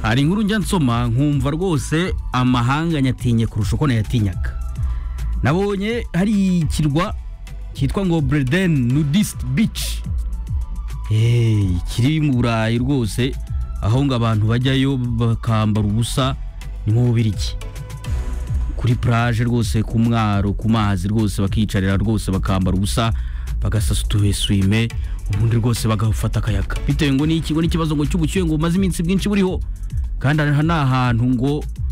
hari inkuru njya nsoma nkumva rwose amahanga nyatinye kurusha uko nayatinyaga nabonye hari ikirwa cyitwa ngo Breden Nudist Beach Eh, kiri mu burayi rwose aho ngo abantu bajyayo bakambara ubusa ni mu bubirigi kuri plage rwose ku mwaro ku mazi rwose bakiyicarira rwose bakambara ubusa bagasasutuye swime ubundi rwose bagafata akayaga bitewe ngo n'ikigo n'ikibazo ngo cy'ubushyuhe ngo bumaze iminsi bwinshi buriho kandi aha ni ahantu ngo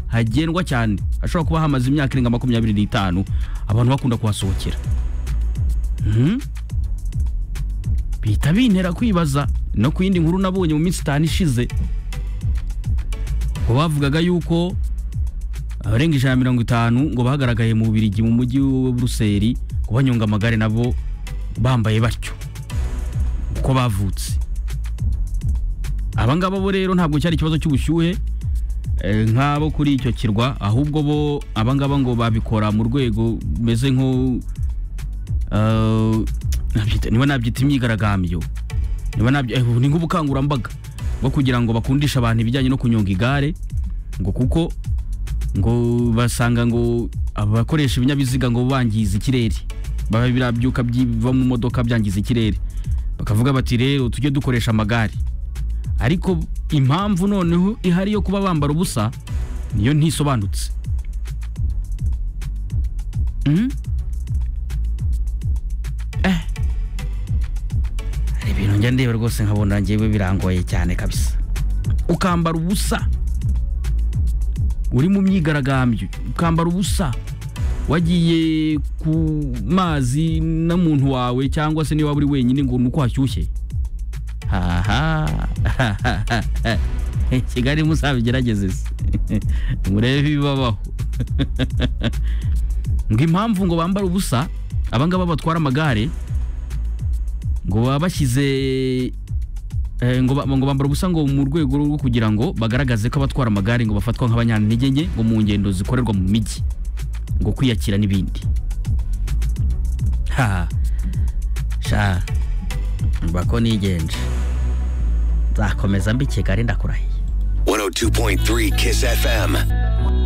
hagendwa cyane hashobora kuba hamaze imyaka irenga makumyabiri n'itanu abantu bakunda kuhasohokera Mhm. bihita bintera kwibaza no ku yindi nkuru nabonye mu minsi itanu ishize ngo bavugaga yuko abarenga ijana na mirongo itanu ngo bagaragaye mu Bubiligi mu mujyi wa Buruseli ngo banyonga amagare nabo bambaye batyo uko bavutse aba ngaba bo rero ntabwo cyari ikibazo cy'ubushyuhe eh, nk'abo kuri icyo kirwa ahubwo bo aba ngaba ngo babikora mu rwego rumeze nko eh, nabyita- niba nabyita imyigaragambyo niba nabyo eh, ni nk'ubukangurambaga bwo kugira ngo bakundishe abantu ibijyanye no kunyonga igare ngo kuko ngo basanga ngo abakoresha ibinyabiziga ngo bangiza ikirere baba biriya byuka biva mu modoka byangiza ikirere bakavuga bati rero tujye dukoresha amagare ariko impamvu noneho ihari yo kuba bambara ubusa niyo ntisobanutse Mhm. Eh. hari ibintu njya ndeba rwose nkabona ngewe birangoye cyane kabisa ukambara ubusa uri mu myigaragambyo ukambara ubusa wagiye ku mazi n'umuntu wawe cyangwa se niba uri wenyine ngo ni uko hashyushye haha kigali muzabigerageze se murebe ibibabaho ngo impamvu ngo bambare ubusa abangaba batwara amagare ngo baba bashyize eh, ngo ba- ngo bambara ubusa ngo mu rwego rwo kugira ngo bagaragaze ko abatwara amagare ngo bafatwa nk'abanyantege nke ngo mu ngendo zikorerwa mu mijyi ngo kwiyakira n'ibindi ha sha mba ko nigenje nzakomeza mbi kigali ndakurahiye 102.3 Kiss FM.